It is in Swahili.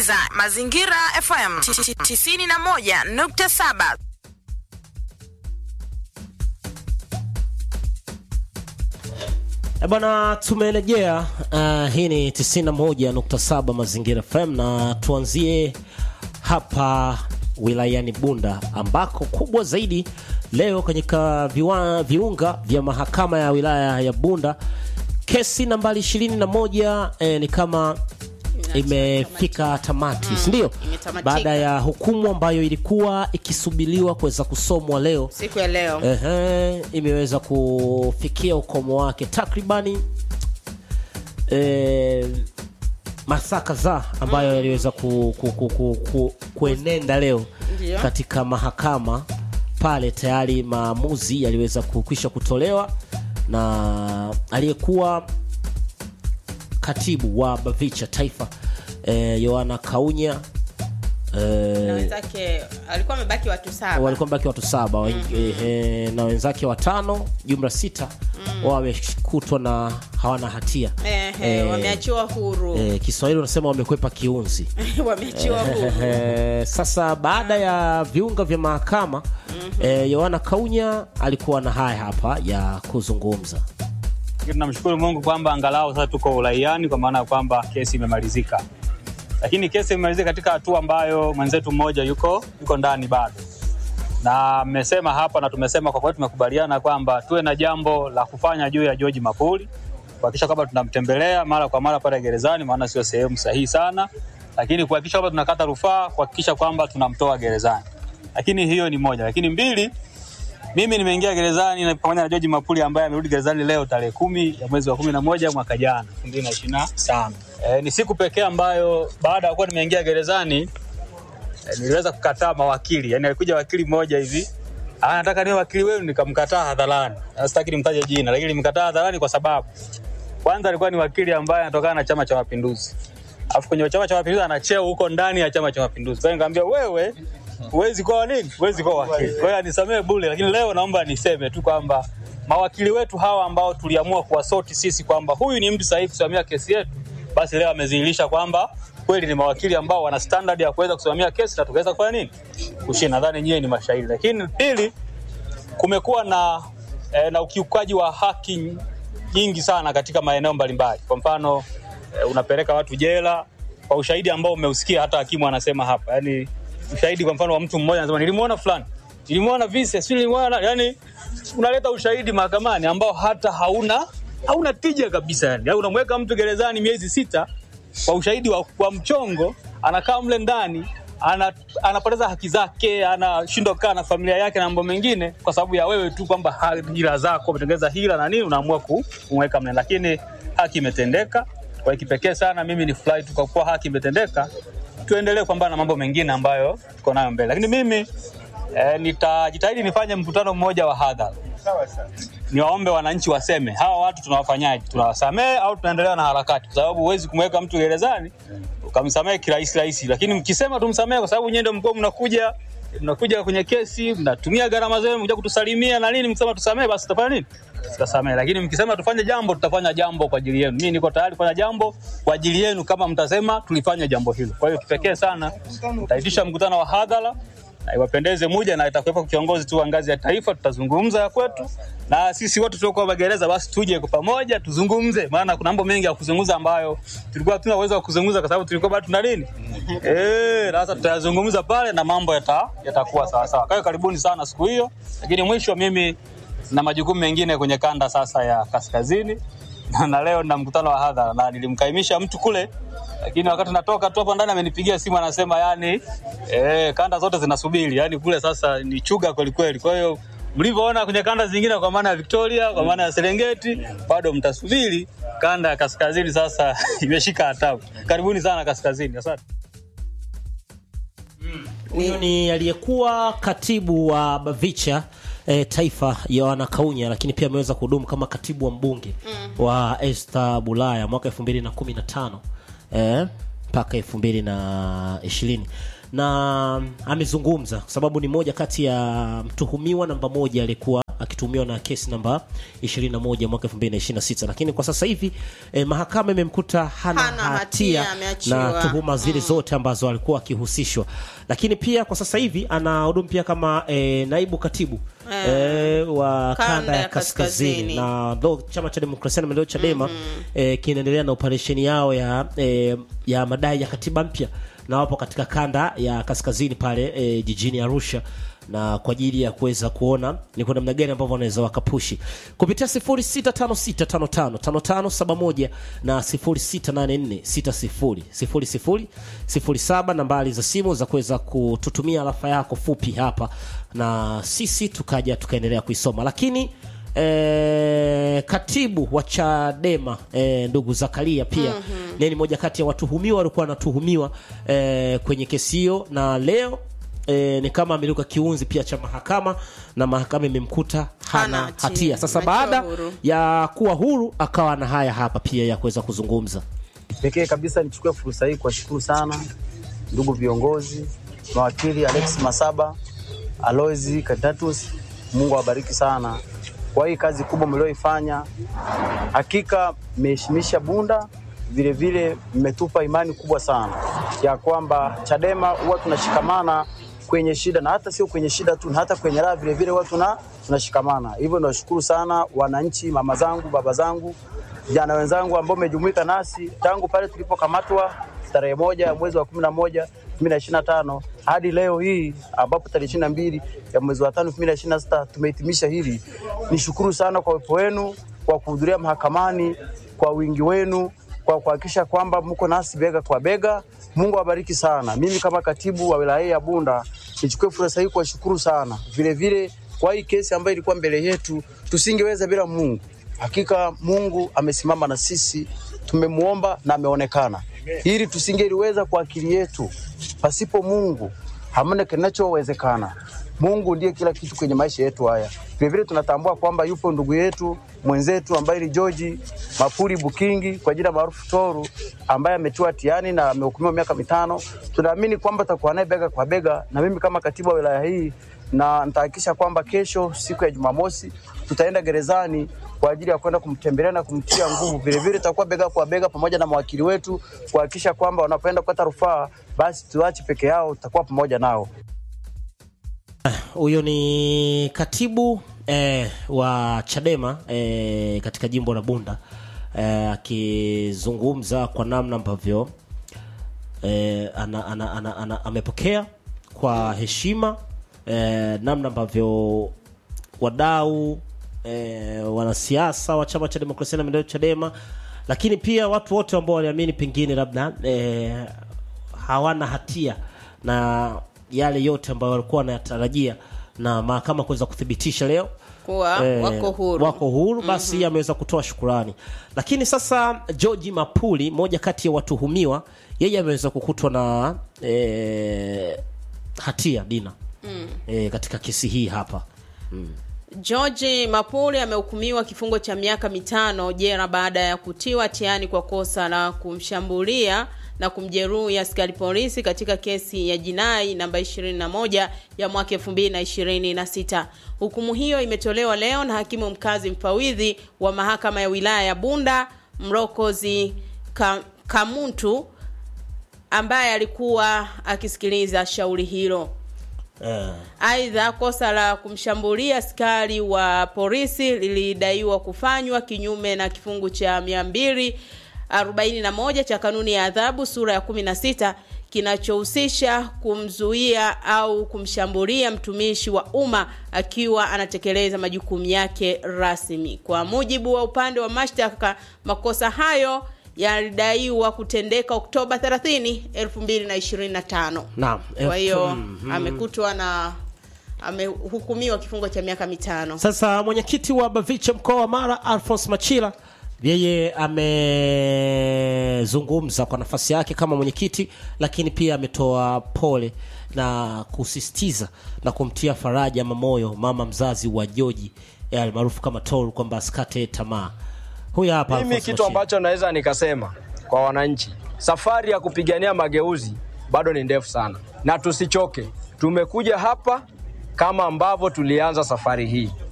unasikiliza Mazingira FM 91.7. E bwana, tumerejea. Uh, hii ni 91.7 Mazingira FM na tuanzie hapa wilayani Bunda ambako kubwa zaidi leo kwenye viwa, viunga vya mahakama ya wilaya ya Bunda kesi nambari 21 eh, ni kama imefika tamati, si ndio? imetamatika. Baada ya hukumu ambayo ilikuwa ikisubiriwa kuweza kusomwa leo siku ya leo Ehe, imeweza kufikia ukomo wake takribani eh, masaa kadhaa ambayo yaliweza ku, ku, ku, ku, ku, kuenenda leo Ndiyo. katika mahakama pale, tayari maamuzi yaliweza kukwisha kutolewa na aliyekuwa katibu wa BAVICHA taifa eh, Yohana Kaunya na eh, wenzake alikuwa amebaki watu saba walikuwa mbaki watu saba mm na wenzake watano jumla sita wao wamekutwa na hawana hatia Ehe, Eh, wameachiwa huru eh, Kiswahili unasema wamekwepa kiunzi wameachiwa huru Eh, sasa baada ya viunga vya mahakama eh, Yohana Kaunya alikuwa na haya hapa ya kuzungumza Lakini tunamshukuru Mungu kwamba angalau sasa tuko uraiani kwa maana ya kwamba kesi imemalizika, lakini kesi imemalizika katika hatua ambayo mwenzetu mmoja yuko yuko ndani bado, na mmesema hapa na tumesema kwa kweli, tumekubaliana kwamba tuwe na jambo la kufanya juu ya George Mapuli, kuhakikisha kwamba tunamtembelea mara kwa mara pale gerezani, maana sio sehemu sahihi sana, lakini kuhakikisha kwamba tunakata rufaa, kuhakikisha kwamba tunamtoa gerezani. Lakini hiyo ni moja, lakini mbili mimi nimeingia gerezani na pamoja na George Mapuli ambaye amerudi gerezani leo tarehe kumi ya mwezi wa kumi na moja mwaka jana elfu mbili na ishirini na tano. E, ni siku pekee ambayo baada ya kuwa nimeingia gerezani e, niliweza kukataa mawakili. Yani alikuja wakili mmoja hivi "Ah, nataka niwe wakili wenu, nikamkataa hadharani. Na Sitaki nimtaje jina, lakini nimkataa hadharani kwa sababu kwanza alikuwa ni wakili ambaye anatokana na Chama cha Mapinduzi, alafu kwenye Chama cha Mapinduzi ana cheo huko ndani ya Chama cha Mapinduzi. Kwa hiyo nikamwambia wewe huwezi kuwa nini, huwezi kuwa wakili. Kwa hiyo anisamee bure, lakini leo naomba niseme tu kwamba mawakili wetu hawa ambao tuliamua kuwasoti sisi kwamba huyu ni mtu sahihi kusimamia kesi yetu, basi leo amedhihirisha kwamba kweli ni mawakili ambao wana standard ya kuweza kusimamia kesi na tukaweza kufanya nini, kushinda. Nadhani nyie ni mashahidi. Lakini pili, kumekuwa na, eh, na ukiukaji wa haki nyingi sana katika maeneo mbalimbali. Kwa mfano eh, unapeleka watu jela kwa ushahidi ambao umeusikia, hata hakimu anasema hapa, yani ushahidi kwa mfano wa mtu mmoja anasema nilimuona fulani, nilimuona vise, si nilimuona, yani unaleta ushahidi mahakamani ambao hata hauna hauna tija kabisa yani. Yani unamweka mtu gerezani miezi sita kwa ushahidi wa, wa mchongo, anakaa mle ndani ana, anapoteza haki zake, anashindwa kukaa na familia yake na mambo mengine, kwa sababu ya wewe tu kwamba ha- hila zako umetengeneza hila na nini, unaamua ku- kumweka mle, lakini haki imetendeka. Kwa kipekee sana mimi ni furahi tu kwa kuwa haki imetendeka, tuendelee kupambana na mambo mengine ambayo tuko nayo mbele, lakini mimi eh, nitajitahidi nifanye mkutano mmoja wa hadhara niwaombe wananchi waseme hawa watu tunawafanyaje, tunawasamehe au tunaendelea na harakati? Kwa sababu huwezi kumweka mtu gerezani ukamsamehe kirahisi rahisi, lakini mkisema tumsamehe, kwa sababu nyie ndio mkuwa mnakuja mnakuja kwenye kesi, mnatumia gharama zenu, mkuja kutusalimia na nini, mkisema tusamehe, basi tutafanya nini? Tutasamehe. Lakini mkisema tufanye jambo, tutafanya jambo kwa ajili yenu. Mimi niko tayari kufanya jambo kwa ajili yenu kama mtasema tulifanya jambo hilo. Kwa hiyo kipekee sana nitaitisha mkutano wa hadhara na iwapendeze muja na itakuwepo kiongozi tu wa ngazi ya taifa, tutazungumza ya kwetu, na sisi wote tuliokuwa magereza basi tuje kwa pamoja tuzungumze, maana kuna mambo mengi ya kuzungumza ambayo tulikuwa hatuna uwezo wa kuzungumza kwa sababu tulikuwa bado tuna nini eh, na sasa tutayazungumza pale na mambo yata yatakuwa sawa sawa. Kwa hiyo karibuni sana siku hiyo, lakini mwisho mimi na majukumu mengine kwenye kanda sasa ya kaskazini na, na leo na mkutano wa hadhara na nilimkaimisha mtu kule, lakini wakati natoka tu hapo ndani amenipigia simu anasema, yani eh, kanda zote zinasubiri, yani kule sasa ni chuga kweli kweli. Kwa hiyo mlivyoona kwenye kanda zingine, kwa maana ya Victoria, kwa maana ya Serengeti, bado mtasubiri. Kanda ya kaskazini sasa imeshika hatamu. Karibuni sana kaskazini, asante. huyo ni aliyekuwa katibu wa BAVICHA eh, taifa Yohana Kaunya, lakini pia ameweza kuhudumu kama katibu wa mbunge wa Esther Bulaya mwaka 2015 eh, mpaka 2020 na amezungumza kwa sababu ni moja kati ya mtuhumiwa namba moja aliyekuwa akituhumiwa na kesi namba 21 mwaka 2026 lakini kwa sasa hivi eh, mahakama imemkuta hana, Hana hatia, hatia, ameachiwa. na tuhuma zile zote ambazo alikuwa akihusishwa lakini pia kwa sasa hivi anahudumu pia kama eh, naibu katibu eh, wa kanda, ya kaskazini, Kaskazini. na ndo chama cha demokrasia na maendeleo chadema eh, kinaendelea na operesheni yao ya eh, ya madai ya katiba mpya na wapo katika kanda ya kaskazini pale eh, jijini arusha na kwa ajili ya kuweza kuona ni kwa namna gani ambavyo wanaweza wakapushi kupitia 0656555571 na 0684600007 nambari za simu za kuweza kututumia alafa yako fupi hapa na sisi tukaja tukaendelea kuisoma lakini E, katibu wa Chadema e, ndugu Zakaria pia mm-hmm. ni moja kati ya watuhumiwa walikuwa wanatuhumiwa e, kwenye kesi hiyo, na leo e, ni kama ameruka kiunzi pia cha mahakama na mahakama imemkuta hana Hana hatia. hatia. Sasa Ameachiwa baada huru. ya kuwa huru akawa na haya hapa pia ya kuweza kuzungumza. Pekee kabisa nichukue fursa hii kuwashukuru sana ndugu viongozi, mawakili Alex Masaba, Aloisi Katatus, Mungu awabariki sana kwa hii kazi kubwa mlioifanya. Hakika mmeheshimisha Bunda, vile vile mmetupa imani kubwa sana ya kwamba Chadema huwa tunashikamana kwenye shida na hata sio kwenye shida tu, na hata kwenye raha vile vile huwa tuna tunashikamana. Hivyo nawashukuru sana wananchi, mama zangu, baba zangu vijana wenzangu ambao mmejumuika nasi tangu pale tulipokamatwa tarehe moja ya mwezi wa kumi na moja elfu mbili na ishirini na tano hadi leo hii ambapo tarehe ishirini na mbili ya mwezi wa tano elfu mbili na ishirini na sita tumehitimisha hili. Nishukuru sana kwa uwepo wenu, kwa kuhudhuria mahakamani, kwa wingi wenu, kwa kuhakikisha kwamba mko nasi bega kwa bega. Mungu awabariki sana. Mimi kama katibu wa wilaya hii ya Bunda nichukue fursa hii kuwashukuru sana vile vile kwa hii kesi ambayo ilikuwa mbele yetu, tusingeweza bila Mungu. Hakika Mungu amesimama na sisi, tumemuomba na ameonekana. Ili tusingeliweza kwa akili yetu, pasipo Mungu hamna kinachowezekana. Mungu ndiye kila kitu kwenye maisha yetu haya. Vilevile tunatambua kwamba yupo ndugu yetu mwenzetu ambaye ni George Mapuri Bukingi kwa jina maarufu Toru, ambaye ametiwa hatiani na amehukumiwa miaka mitano. Tunaamini kwamba tutakuwa naye bega kwa bega, na mimi kama katibu wa wilaya hii na nitahakikisha kwamba kesho siku ya Jumamosi tutaenda gerezani kwa ajili ya kwenda kumtembelea na kumtia nguvu. Vilevile tutakuwa bega kwa bega pamoja na mawakili wetu kuhakikisha kwamba wanapoenda kukata rufaa, basi tuache peke yao, tutakuwa pamoja nao. Huyo ni katibu eh, wa Chadema eh, katika jimbo la Bunda eh, akizungumza kwa namna ambavyo eh, ana, ana, ana, ana, amepokea kwa heshima eh, namna ambavyo wadau eh, wanasiasa wa chama cha demokrasia na maendeleo Chadema, lakini pia watu wote ambao waliamini pengine labda eh, hawana hatia na yale yote ambayo walikuwa wanayatarajia na mahakama kuweza kuthibitisha leo Kuwa wako huru. wako huru basi ameweza kutoa shukurani. Lakini sasa George Mapuli, moja kati ya watuhumiwa, yeye ameweza kukutwa na eh, hatia Dina eh, katika kesi hii hapa George Mapuli amehukumiwa kifungo cha miaka mitano jela baada ya kutiwa hatiani kwa kosa la kumshambulia na kumjeruhi askari polisi katika kesi ya jinai namba 21 ya mwaka 2026. Hukumu hiyo imetolewa leo na hakimu mkazi mfawidhi wa mahakama ya wilaya ya Bunda Mrokozi Ka- Kamuntu ambaye alikuwa akisikiliza shauri hilo. eh, Aidha, kosa la kumshambulia askari wa polisi lilidaiwa kufanywa kinyume na kifungu cha 241 cha kanuni ya adhabu sura ya 16 kinachohusisha kumzuia au kumshambulia mtumishi wa umma akiwa anatekeleza majukumu yake rasmi. Kwa mujibu wa upande wa mashtaka, makosa hayo yalidaiwa kutendeka Oktoba 30, 2025. naam Kwa hiyo Mhm. amekutwa na amehukumiwa kifungo cha miaka mitano. Sasa mwenyekiti wa Bavicha mkoa wa Mara Alphonse Machila yeye amezungumza kwa nafasi yake kama mwenyekiti, lakini pia ametoa pole na kusisitiza na kumtia faraja ama moyo mama mzazi wa Joji eh, almaarufu kama Toru kwamba asikate tamaa. Huyu hapa Mimi Alphonse kitu Machila. ambacho naweza nikasema kwa wananchi, safari ya kupigania mageuzi bado ni ndefu sana, na tusichoke. Tumekuja hapa kama ambavyo tulianza safari hii,